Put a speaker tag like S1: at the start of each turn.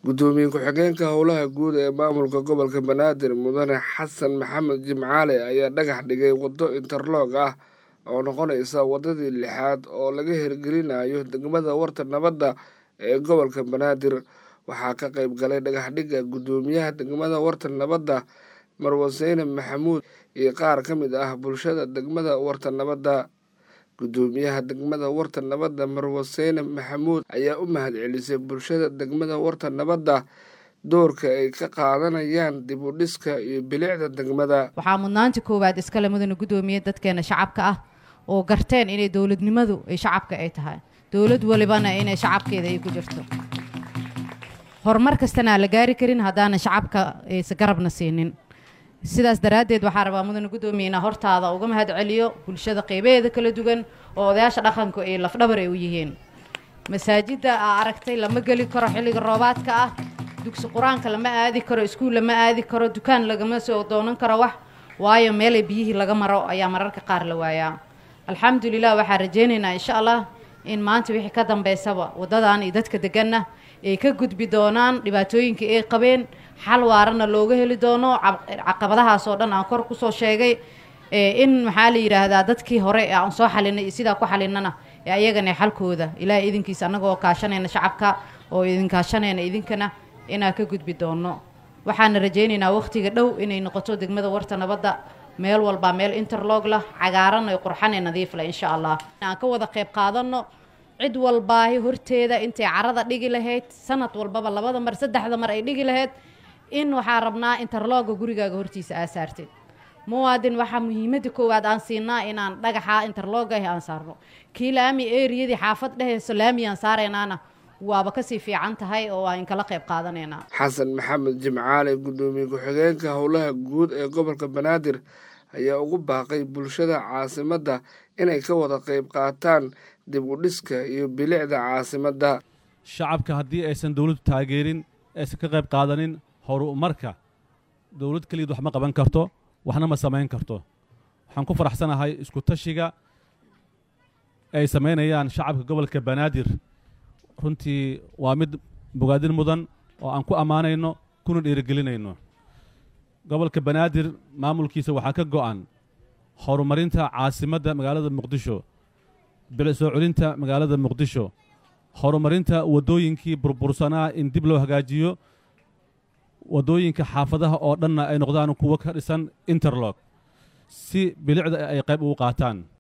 S1: gudoomiye ku-xigeenka howlaha guud ee maamulka gobolka banaadir mudane xasan maxamed jimcaale ayaa dhagax dhigay waddo interloog ah oo noqonaysa waddadii lixaad oo laga hirgelinayo degmada warta nabadda ee gobolka banaadir waxaa ka qayb galay dhagaxdhigga guddoomiyaha degmada warta nabadda marwaseyne maxamuud iyo qaar ka mid ah bulshada degmada warta nabadda guddoomiyaha degmada warta nabadda marwaseyne maxamuud ayaa u mahad celisay bulshada degmada warta nabadda doorka ay ka qaadanayaan dib u dhiska iyo bilicda degmada
S2: waxaa mudnaanta koowaad iskale mudane guddoomiye dadkeena shacabka ah oo garteen inay dowladnimadu ay shacabka ay tahay dowlad walibana inay shacabkeeda ay ku jirto horumar kastana aan la gaari karin haddaanan shacabka aysa garabna siinin sidaas daraaddeed waxaa rabaa mudane guddoomiye inaa hortaada uga mahad celiyo bulshada qeybaheeda kala duwan oo odayaasha dhaqanku ay lafdhabar ay u yihiin masaajidda aa aragtay lama geli karo xilliga roobaadka ah dugsi qur-aanka lama aadi karo iskuul lama aadi karo dukaan lagama soo doonan karo wax waayo meelay biyihii laga maro ayaa mararka qaar la waayaa alxamdulilah waxaa rajaynaynaa insha allah in maanta wixii ka dambeysaba waddadan iyo dadka deganna ay ka gudbi doonaan dhibaatooyinkii ay qabeen xal waarana looga heli doono caqabadahaas oo dhan aan kor kusoo sheegay in maxaa la yidhaahdaa dadkii hore ee aan soo xalinay iyo sidaa ku xalinana ee ayagana xalkooda ilaahay idinkiisa annagoo kaashanayna shacabka oo idin kaashanayna idinkana inaan ka gudbi doono waxaana rajaynaynaa wakhtiga dhow inay noqoto degmada warta nabadda meel walbaa meel interlog lah cagaaran ay qurxan ee nadiif leh insha allah aan ka wada qayb qaadanno cid walbaahi horteeda intay carada dhigi lahayd sanad walbaba labada mar saddexda mar ay dhigi lahayd in waxaa rabnaa interlooga gurigaaga hortiisa aa saartid muwaadin waxaa muhiimadda koowaad aan siinaa inaan dhagaxa interloogahi aan saarno kii laami eriyadii xaafad dhehayso laami aan saaraynaana waaba kasii fiican tahay oo aan kala qayb qaadanaynaa
S1: xasan maxamed jimcaale guddoomiye ku-xigeenka howlaha guud ee gobolka banaadir ayaa ugu baaqay bulshada caasimadda inay ka wada qayb qaataan dib u dhiska iyo bilicda caasimadda
S3: shacabka haddii aysan dowladdu taageerin aysan ka qayb qaadanin horumarka dowlad keliyad wax ma qaban karto waxna ma samayn karto waxaan ku faraxsanahay isku tashiga ay samaynayaan shacabka gobolka banaadir runtii waa mid bogaadin mudan oo aan ku ammaanayno kuna dhiirigelinayno gobolka banaadir maamulkiisa waxaa ka go'an horumarinta caasimadda magaalada muqdisho bilic soo celinta magaalada muqdisho horumarinta waddooyinkii burbursanaa in dib loo hagaajiyo waddooyinka xaafadaha oo dhanna ay noqdaan kuwo ka dhisan interlog si bilicda ay qayb ugu qaataan